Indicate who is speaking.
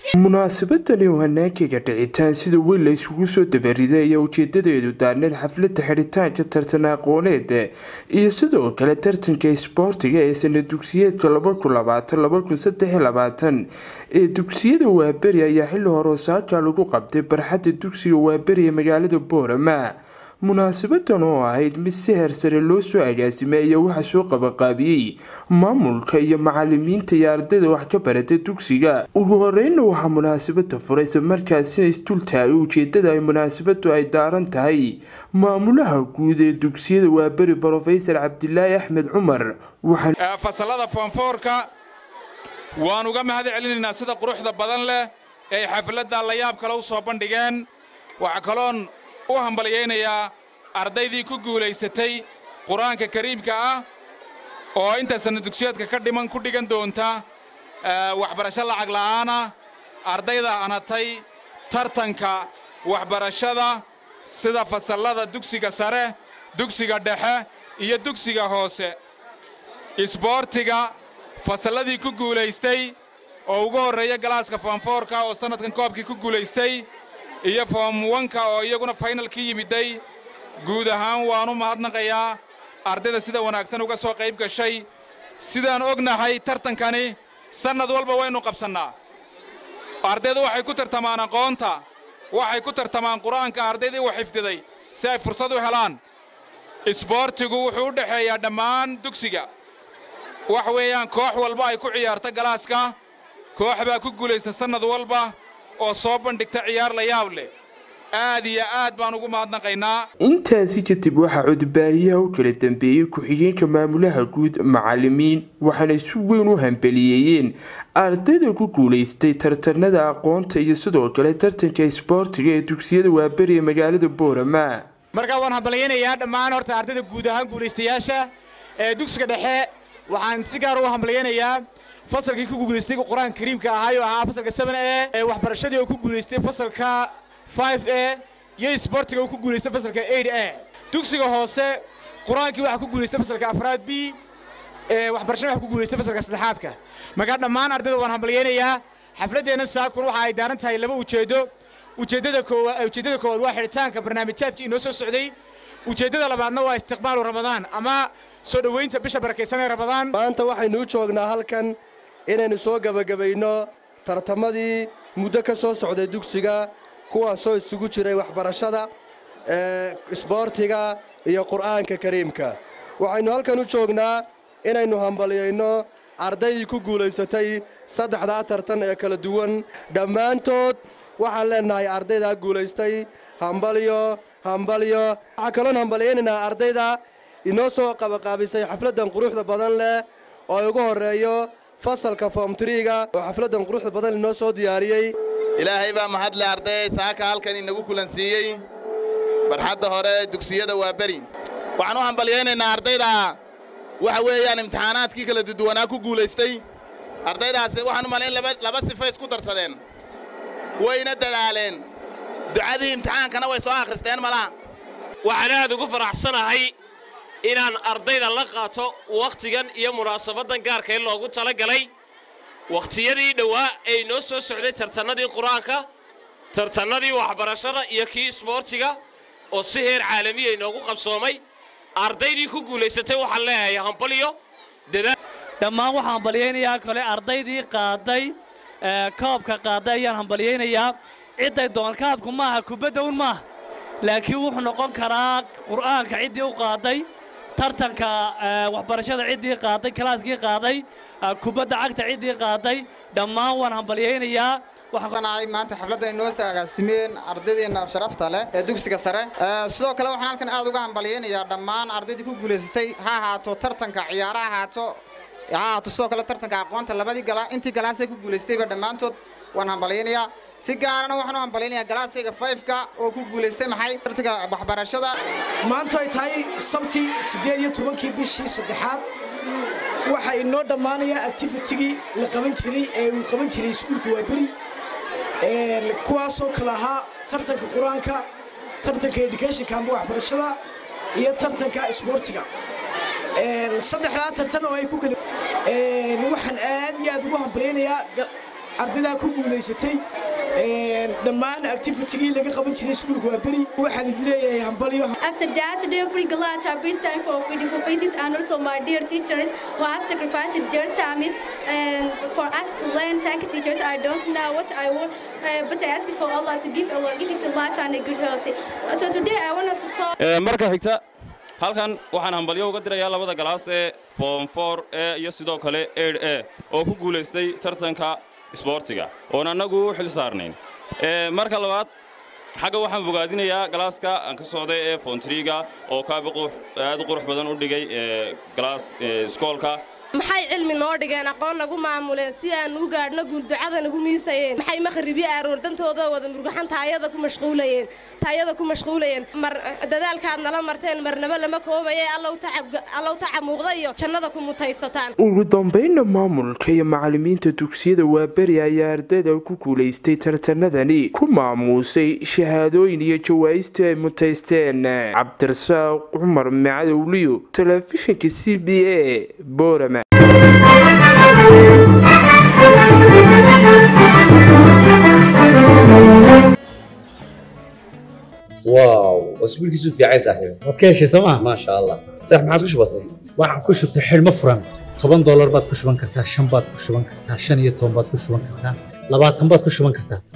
Speaker 1: munaasabadani oo hanaankiga dhicitaan sida weyn la isugu soo dabariday ayaa ujeedadeedu daarneed xaflada xidhitaanka tartan aqooneed iyo sidoo kale tartanka isboortiga ee sana dugsiyeedka ee dugsiyada waaberi ayaa xili hore osaaka lagu qabtay barxadda dugsiga waaberi ee magaalada boorama munaasabadan oo ahayd mid si heersare loo soo agaasimay ayaa waxaa soo qabanqaabiyey maamulka iyo macalimiinta iyo ardayda wax ka barata dugsiga ugu horeyna waxaa munaasabada furay isla markaasina isdul taagay ujeedada ay munaasabadu ay daaran tahay maamulaha guud ee dugsiyada waaberi brofesor cabdilaahi axmed cumar
Speaker 2: fasalada foonfoorka waan uga mahad celinaynaa sida quruxda badan leh ee ay xafladda layaab kale u soo bandhigeen waxaa kaloon u hambalyaynayaa ardaydii ku guulaysatay qur-aanka kariimka ah oo inta sanna dugsiyeedka ka dhiman ku dhigan doonta waxbarasho lacag la'aana ardayda anatay tartanka waxbarashada sida fasallada dugsiga sare dugsiga dhexe iyo dugsiga hoose isboortiga fasalladii ku guulaystay oo ugu horreeya galaaska foomfoorka oo sannadkan koobkii ku guulaystay iyo foom wanka oo iyaguna faynalkii yimiday guud ahaan waan u mahadnaqayaa ardayda sida wanaagsan uga soo qayb gashay sidaan ognahay tartankani sannad walba waynu qabsannaa ardaydu waxay ku tartamaan aqoonta waxay ku tartamaan qur-aanka ardaydii u xifdiday si ay fursad u helaan isboortigu wuxuu u dhexeeyaa dhammaan dugsiga wax weeyaan koox walba ay ku ciyaarta galaaska koox baa ku guulaysta sannad walba oo soo bandhigta ciyaar la yaab leh aad iyo aad baan ugu mahadnaqaynaa
Speaker 1: intaasi kadib waxaa codbaahiyaha u kala dambeeyey ku-xigeenka maamulaha guud macalimiin waxaana si weyn u hambaliyeeyeen ardayda ku guulaystay tartanada aqoonta iyo sidoo kale tartanka isboortiga ee dugsiyada waaberi ee magaalada boorama
Speaker 3: markaa waan hambalyaynayaa dhammaan horta ardayda guud ahaan guulaystayaasha ee dugsiga dhexe waxaan si gaar u hambalyaynayaa fasalkii ku guulaystay qur-aanka kariimka ahaay oo ahaa fasalka seven e ee waxbarashadii oo ku guulaystay fasalka five e iyo isboortiga oo ku guulaystay fasalka eight e dugsiga hoose qur-aankii waxaa ku guulaystay fasalka afraad b ee waxbarashada waxa ku guulaystay fasalka saddexaadka markaa dhammaan ardayda waan hambalyaynayaa xafladdeenna saakun waxa ay daaran tahay laba ujeeddo ujeeddada koowaad ujeeddada koowaad waa xidhitaanka barnaamijyaadkii inoo soo socday ujeeddada labaadna waa istiqbaalu ramadaan ama soo dhowaynta bisha barakaysan ee ramadaan
Speaker 4: maanta waxaynu u joognaa halkan inaynu soo gebagabayno tartamadii muddo ka soo socday dugsiga kuwaasoo isugu jiray waxbarashada isboortiga iyo qur'aanka kariimka waxaynu halkan u joognaa inaynu hambalyayno ardaydii ku guulaysatay saddexdaa tartan ee kala duwan dhammaantood waxaan leennahay ardaydaa guulaystay hambalyo hambalyo waxaa kaloon hambalyaynaynaa ardayda inoo soo qabaqaabisay xafladdan quruxda badan leh oo ugu horreeyo fasalka foomtriga oo xafladdan quruxda badan inoo soo diyaariyey
Speaker 5: ilaahay baa mahadle arday saaka halkan inagu kulansiiyey barxadda hore dugsiyada waa beri waxaan u hambalyaynaynaa ardayda waxa weeyaan imtixaanaadkii kala duduwanaa ku guulaystay ardaydaasi waxaan u malayn laba sifay isku darsadeen wayna dadaaleen ducadii imtixaankana way soo akhristeen malaha
Speaker 6: waxaan aad ugu faraxsanahay inaan ardayda la qaato wakhtigan iyo munaasabaddan gaarka in loogu tala galay wakhtiyadii dhowaa ee inoo soo socday tartannadii qur-aanka tartannadii waxbarashada iyo kii isboortiga oo si heer caalamiya inoogu qabsoomay ardaydii ku guulaysatay waxaan leeyahay hambalyo
Speaker 7: dhammaan waxaan hambalyaynayaa kale ardaydii qaaday koobka qaaday ayaan hambalyaynayaa cidday doonkaadku maaha kubadda un maaha laakiin wuxuu noqon karaa qur'aanka ciddii u qaaday tartanka waxbarashada ciddii qaaday kalaaskii qaaday kubadda cagta ciddii qaaday dhammaan waan hambalyaynayaa
Speaker 8: waxaanahay maanta xafladdan inoo soo agaasimeen ardaydeena sharafta leh ee dugsiga sare sidoo kale waxaan halkan aad uga hambalyaynayaa dhammaan ardaydii ku guulaysatay ha ahaato tartanka ciyaara ahaato ha ahaato sidoo kale tartanka aqoonta labadii galaa intii galaasay ku guulaystayba dhammaantood waan hambalyaynayaa si gaarana waxaan u hambalyaynayaa galaaskayga fayfka oo ku guulaystay maxay tartanka waxbarashada
Speaker 9: maanta ay tahay sabti siddeed iyo tobankii bishii saddexaad waxaa inoo dhammaanayaa activitigii la qaban jiray ee uu qaban jiray iskuulka waaberi kuwaasoo kale ahaa tartanka qur-aanka tartanka educationka amba waxbarashada iyo tartanka isboortiga saddexdaa tartan oo ay ku kala waxaan aad iyo aad ugu hambalyaynayaa ardaydaa ku guulaysatay dhammaan activitigii laga qaban jiray iskuulka waa beri waxaan idin leeyahay hambalyo
Speaker 10: After that, today we glad to be time for beautiful faces and also my dear teachers who have sacrificed their times and for us to learn. Thank you, teachers. I don't know what I want, uh, but I ask for Allah to give Allah, give it to life and a good health. So today I wanted to talk.
Speaker 11: marka xigta halkan waxaan hambalyo uga dirayaa labada galaas ee form for e iyo sidoo kale eid e oo ku guulaystay tartanka isboortiga oon annagu u xil saarnayn marka labaad xagga waxaan fogaadinayaa galaaska aan ka socday ee fontriga oo kaaba aad u qurux badan u dhigay galaas iskoolka
Speaker 12: maxay cilmi noo dhigeen aqoon nagu maamuleen si aan u gaadhno guulducada nagu miisayeen maxay makharibi aaroor dantooda wada murgaxan taayada ku mashquulayeen taayada ku mashquulayeen mar dadaalkaad nala marteen marnaba lama koobaye allow tacab allow tacab muuqda iyo jannada ku mutaysataan
Speaker 1: ugu dambeynna maamulka iyo macallimiinta dugsiyada waaberi ayaa ardayda ku guulaystay tartanadani ku maamuusay shahaadooyin iyo jawaa'istii ay mutaysteen cabdirasaaq cumar macadowliyo telefishinka c b a boorama
Speaker 13: واو اسبوع كيسو في عايز صاحبي
Speaker 14: waad ka heshay sooma
Speaker 13: ما شاء الله صح ما عادش بسيط
Speaker 14: waxaan ku shubtay xidhmo furan toban doolar baad ku shuban kartaa shan baad ku shuban kartaa shan iyo toban baad ku shuban kartaa labaatan baad ku shuban kartaa